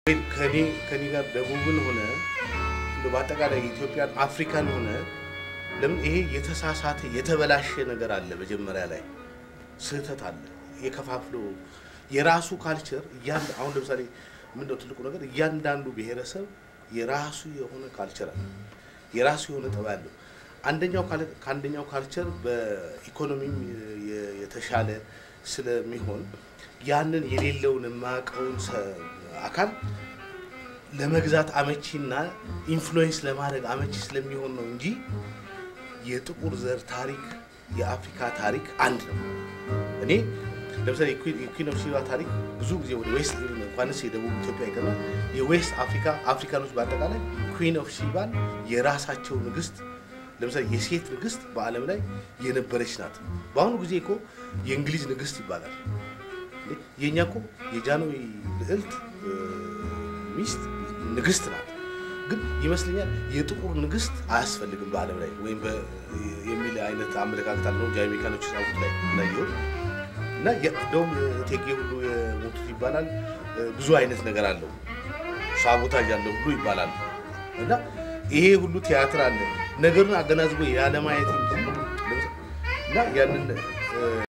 ከኔ ከኔ ጋር ደቡብን ሆነ በአጠቃላይ ኢትዮጵያን አፍሪካን ሆነ ለምን ይሄ የተሳሳተ የተበላሸ ነገር አለ። መጀመሪያ ላይ ስህተት አለ። የከፋፍሎ የራሱ ካልቸር እያንድ አሁን ለምሳሌ ምንድነው ትልቁ ነገር እያንዳንዱ ብሔረሰብ የራሱ የሆነ ካልቸር አለ። የራሱ የሆነ ጠባይ አለው። አንደኛው ከአንደኛው ካልቸር በኢኮኖሚም የተሻለ ስለሚሆን ያንን የሌለውን የማያውቀውን አካል ለመግዛት አመቺና ኢንፍሉዌንስ ለማድረግ አመቺ ስለሚሆን ነው እንጂ የጥቁር ዘር ታሪክ የአፍሪካ ታሪክ አንድ ነው። እኔ ለምሳሌ የኩዊን ኦፍ ሺባ ታሪክ ብዙ ጊዜ ወደ ዌስት እንኳንስ የደቡብ ኢትዮጵያ ይቀርና የዌስት አፍሪካ አፍሪካኖች በአጠቃላይ ኩዊን ኦፍ ሺባን የራሳቸው ንግስት ለምሳሌ የሴት ንግስት በዓለም ላይ የነበረች ናት። በአሁኑ ጊዜ እኮ የእንግሊዝ ንግስት ይባላል። የእኛ እኮ የጃንሆይ ልዕልት ሚስት ንግስት ናት። ግን ይመስለኛል የጥቁር ንግስት አያስፈልግም በዓለም ላይ ወይም የሚል አይነት አመለካከት አለው ጃሜይካኖች ጻፉት ላይ እንዳየሁት እና እንደውም እቴጌ ሁሉ የሞቱት ይባላል። ብዙ አይነት ነገር አለው ሳቦታጅ አለው ሁሉ ይባላል እና ይሄ ሁሉ ቲያትር አለ ነገሩን አገናዝቦ ያለማየት እና ያንን